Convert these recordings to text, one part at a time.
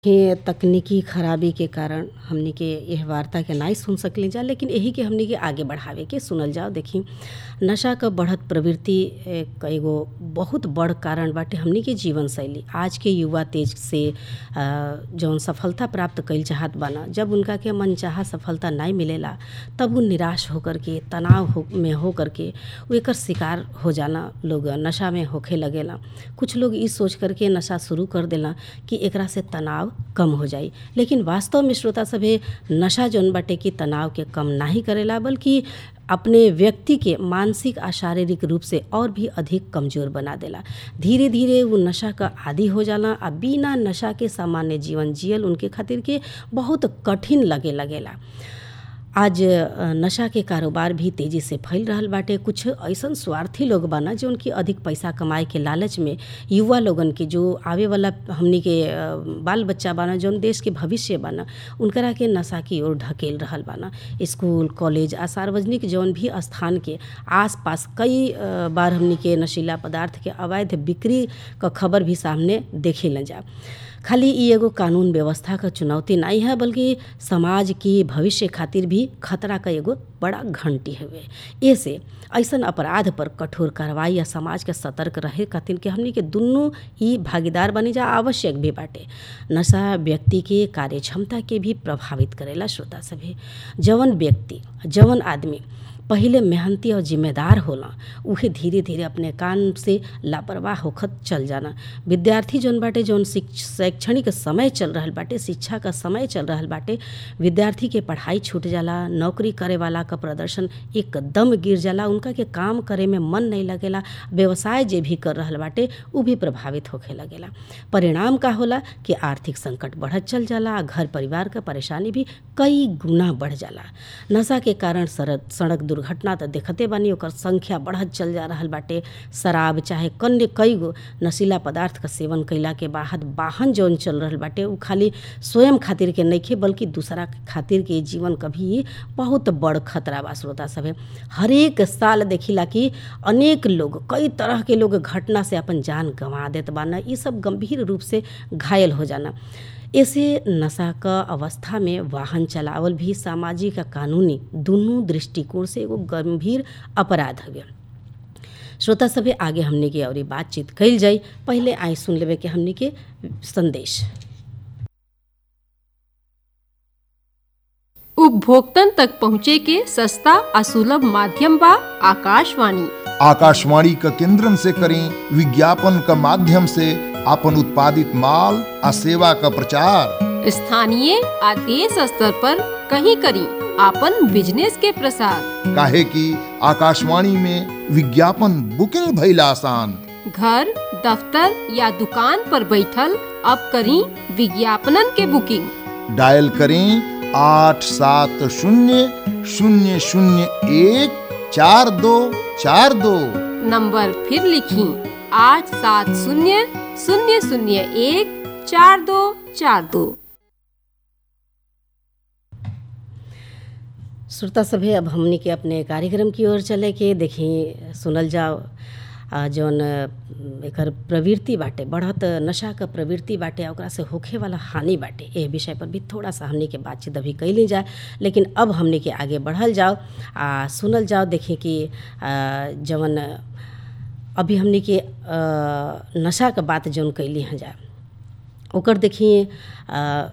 के तकनीकी खराबी के कारण हमनी के एह वार्ता के नाई सुन सकली जा लेकिन एही के हमनी के आगे बढ़ावे के सुनल जाओ देखी नशा क बढ़त प्रवृत्ति एक एगो बहुत बड़ कारण बाटे हमनी के जीवन शैली आज के युवा तेज से अ, जौन सफलता प्राप्त कइल चाहत बाना जब उनका के मनचाहा सफलता नाई मिलेला तब उ निराश होकर के तनाव हो में होकर के उ एकर शिकार हो जाना लोग नशा में होखे लगेला कुछ लोग ई सोच करके नशा शुरू कर देला कि एकरा से तनाव कम हो जाई लेकिन वास्तव में श्रोता सभे नशा जौन बाटे कि तनाव के कम नाही करेला बल्कि अपने व्यक्ति के मानसिक आ शारीरिक रूप से और भी अधिक कमजोर बना देला धीरे धीरे वो नशा क आदि हो जाला आ बिना नशा के सामान्य जीवन जियल उनके खातिर के बहुत कठिन लगे लगेला आज अ, नशा के कारोबार भी तेजी से फैल रहल बाटे कुछ ऐसन स्वार्थी लोग बाना जो उनकी अधिक पैसा कमाए के लालच में युवा लोगन के जो आवे वाला हमनी के अ, बाल बच्चा बाना जौन देश के भविष्य बाना उनकरा के नशा की ओर ढकेल रहल बाना स्कूल कॉलेज आ सार्वजनिक जौन भी स्थान के आसपास कई अ, बार हमनी के नशीला पदार्थ के अवैध बिक्री क खबर भी सामने देखे न जा खाली ई एगो कानून व्यवस्था क चुनौती नहीं है बल्कि समाज की भविष्य खातिर भी खतरा क एगो बड़ा घंटी हवे ऐसे ऐसन अपराध पर कठोर कार्रवाई या समाज के सतर्क रहे खातिर के हमनी के दुनू ई भागीदार बने जा आवश्यक भी बाटे नशा व्यक्ति के कार्य क्षमता के भी प्रभावित करेला श्रोता सभे जवन व्यक्ति जवन आदमी पहिले मेहनती और जिम्मेदार होला उहे धीरे धीरे अपने काम से लापरवाह होखत चल जाना विद्यार्थी जौन बाटे जौन शिक्ष- शैक्षणिक समय चल रहल बाटे शिक्षा का समय चल रहल बाटे विद्यार्थी के पढ़ाई छूट जाला नौकरी करे वाला का प्रदर्शन एकदम गिर जाला उनका के काम करे में मन नहीं लगेला व्यवसाय जे भी कर रहल बाटे उ भी प्रभावित होखे लगेला परिणाम का होला कि आर्थिक संकट बढ़त चल जाला आ घर परिवार का परेशानी भी कई गुना बढ़ जाला नशा के कारण सड़क सड़क दुर्घटना तो देखते बानी ओकर संख्या बढ़त चल जा रहल बाटे शराब चाहे कन्य कई गो नशीला पदार्थ का सेवन कइला के बाद वाहन जौन चल रहल बाटे उ खाली स्वयं खातिर के नइखे बल्कि दूसरा के खातिर के जीवन का भी बहुत बड़ खतरा बा श्रोता सभे हरेक साल देखिला कि अनेक लोग कई तरह के लोग घटना से अपन जान गंवा देत बाना ई सब गंभीर रूप से घायल हो जाना ऐसे नशा क अवस्था में वाहन चलावल भी सामाजिक आ कानूनी दुनू दृष्टिकोण से एगो गंभीर अपराध हवे श्रोता सभे आगे हमने के और बातचीत कइल जाई पहले आई सुन लेवे के हमने के संदेश उपभोक्तन तक पहुँचे के सस्ता आ सुलभ माध्यम बा आकाशवाणी आकाशवाणी क केंद्रन से करें विज्ञापन क माध्यम से आपन उत्पादित माल आ सेवा क प्रचार स्थानीय आ देश स्तर पर कहीं करी आपन बिजनेस के प्रसार काहे कि आकाशवाणी में विज्ञापन बुकिंग भइल आसान घर दफ्तर या दुकान पर बैठल अब करी विज्ञापनन के बुकिंग डायल करें आठ सात शून्य शून्य शून्य एक चार दो चार दो नंबर फिर लिखी आठ सात शून्य शून्य शून्य एक चार दो चार दो श्रोता सभे अब हमनी के अपने कार्यक्रम की ओर चले के देखी सुनल जाओ आ जौन अ, एकर प्रवृत्ति बाटे बढ़त नशा क प्रवृत्ति बाटे आ ओकरा से होखे वाला हानि बाटे एह विषय पर भी थोड़ा सा हमनी के बातचीत अभी कैली जाए लेकिन अब हमनी के आगे बढ़ल जाओ आ सुनल जाओ देखी कि आ, जौन अभी हमनी के अ, नशा क बात जौन कैली हैं जा ओकर देखिए अ,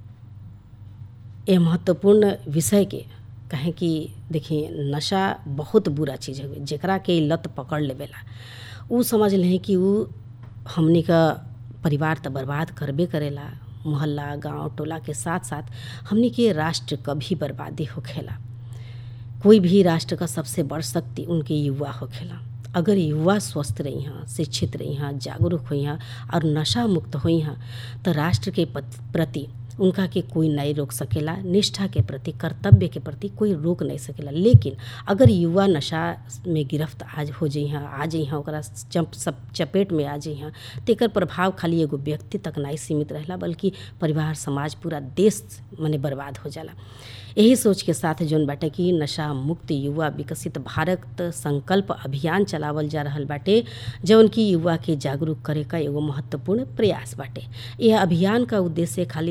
ये महत्वपूर्ण विषय के कहें कि देखिए नशा बहुत बुरा चीज़ है जेकरा के ई लत पकड़ लेवेला उ समझ लें कि उ हमनी का परिवार तो बर्बाद करबे करेला मोहल्ला गांव टोला के साथ साथ हमनी के राष्ट्र क भी बर्बादी होखेला कोई भी राष्ट्र का सबसे बड़ शक्ति उनके युवा होखेला अगर युवा स्वस्थ रही हैं शिक्षित रही हैं जागरूक हुई हैं और नशा मुक्त हुई हैं तो राष्ट्र के पत- प्रति उनका के कोई नहीं रोक सकेला निष्ठा के प्रति कर्तव्य के प्रति कोई रोक नहीं सकेला लेकिन अगर युवा नशा में गिरफ्त आज हो जाइ हैं आ जाइ हैं ओकरा चप सब चपेट में आ जाइ हैं तो एकर प्रभाव खाली एगो व्यक्ति तक नहीं सीमित रहेला बल्कि परिवार समाज पूरा देश मने बर्बाद हो जाला यही सोच के साथ जौन बाटे कि नशा मुक्त युवा विकसित भारत संकल्प अभियान चलावल जा रहल बाटे जौन की युवा के जागरूक करे का एगो महत्वपूर्ण प्रयास बाटे यह अभियान का उद्देश्य खाली